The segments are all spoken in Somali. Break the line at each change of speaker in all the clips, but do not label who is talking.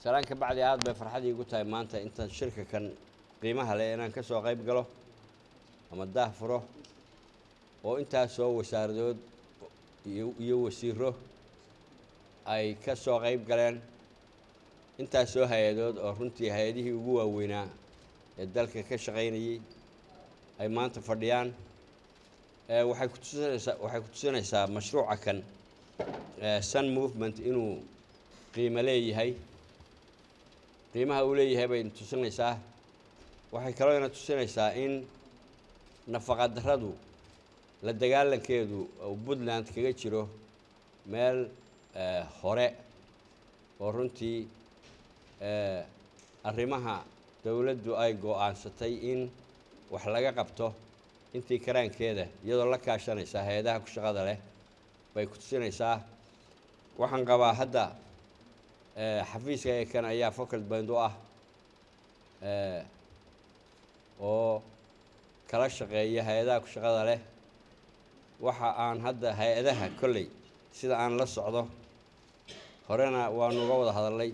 salaan ka bacdi aad bay farxad iigu tahay maanta intaan shirka kan qiimaha leh inaan ka soo qayb galo ama daah furo oo intaasoo wasaaradood iyo wasiiro ay ka soo qayb galeen intaasoo hay-adood oo runtii hay-adihii ugu waaweynaa ee dalka ka shaqaynayey ay maanta fadhiyaan waxay kutusinaysaa waxay ku tusinaysaa mashruuca kan sun movement inuu qiimo leeyahay qiimaha uu leeyahay bayna tusinaysaa waxay kaloo ina tusinaysaa in nafaqadarradu la dagaalankeedu uu puntland kaga jiro meel hore oo runtii arrimaha dowladdu ay go-aansatay in wax laga qabto intii karaankeeda iyadoo la kaashanaysaa hay-adaha ku shaqada leh bay ku tusinaysaa waxaan qabaa hadda xafiiska ee kan ayaa focal band u ah oo kala shaqeeya hay-adaha ku shaqada leh waxa aan hadda hay-adaha kolley sida aan la socdo horena waanu uga wada hadalnay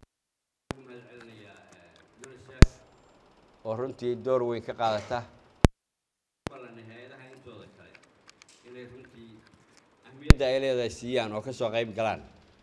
oo runtii door weyn ka qaadata hay-adaha intooda kale inay runtii ahmiyadda ay leedahay siiyaan oo ka soo qayb galaan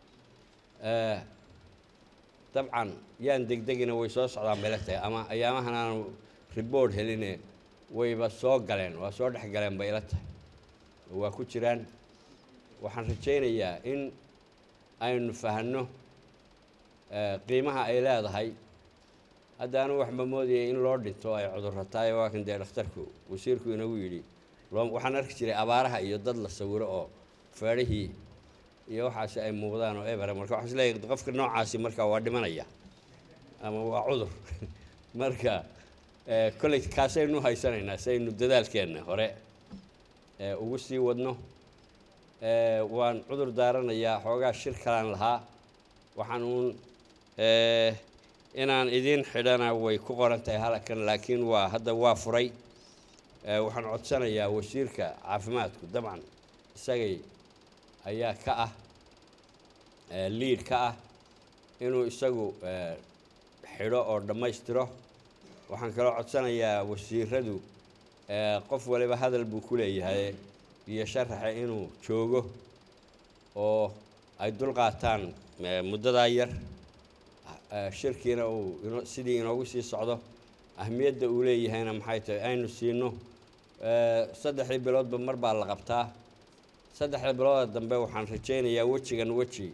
dabcan yaan degdegina way soo socdaan bayla tahay ama ayaamahan aanu reboort heline wayba soo galeen waa soo dhex galeen bay ila tahay waa ku jiraan waxaan rajaynayaa in aynu fahanno qiimaha ay leedahay hadda anu waxba moodayay in loo dhinto ay cudurrataay waa kan dee dhakhtarku wasiirku inagu yidhi waxaan arki jiray abaaraha iyo dad la sawiro oo feedhihii iyo waxaasi ay muuqdaan oo ebera marka waxaan isleeyahay qofka noocaasi marka waa dhimanaya ama waa cudur marka kolley kaasaynu haysanaynaa si aynu dadaalkeenna hore ugu sii wadno waan cudur daaranayaa xoogaa shir kalaan lahaa waxaan uun inaan idiin xidhana way ku qoran tahay halkan laakiin waa hadda waa furay waxaan codsanayaa wasiirka caafimaadku dabcan isagay ayaa ka ah liid ka ah inuu isagu xidho oo dhammaystiro waxaan kaloo codsanayaa wasiiradu qof waliba hadal buu ku leeyahay iyo sharaxa inuu joogo oo ay dul qaataan muddadaa yar shirkiina uu sidii inoogu sii socdo ahmiyadda uu leeyahayna maxay tahay aynu siino saddexdii biloodba mar baa la qabtaa saddexda bilooda dambe waxaan rajaynayaa wejigan weji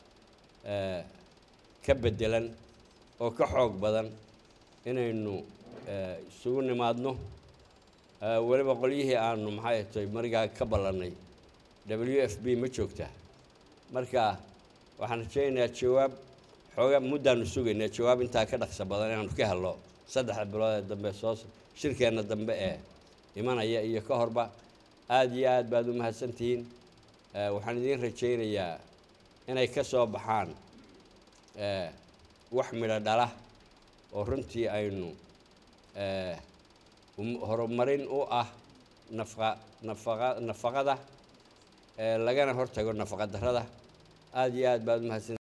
ka beddelan oo ka xoog badan inaynu isugu nimaadno weliba qolyihii aanu maxay tahay marigaa ka ballannay w f b ma joogtaa marka waxaan rajaynayaa jawaab xooga muddaanu sugaynaa jawaab intaa ka dhaqso badan inaanu ka helno saddexda bilood ee dambe soo shirkeenna dambe ee imanaya iyo ka horba aada iyo aad baad u mahadsantihiin waxaan idiin rajaynayaa inay ka soo baxaan wax midho dhala oo runtii aynu horumarin u ah nafa nafaqa nafaqada lagana hortago nafaqa darrada aada iyo aad baad u mahadsan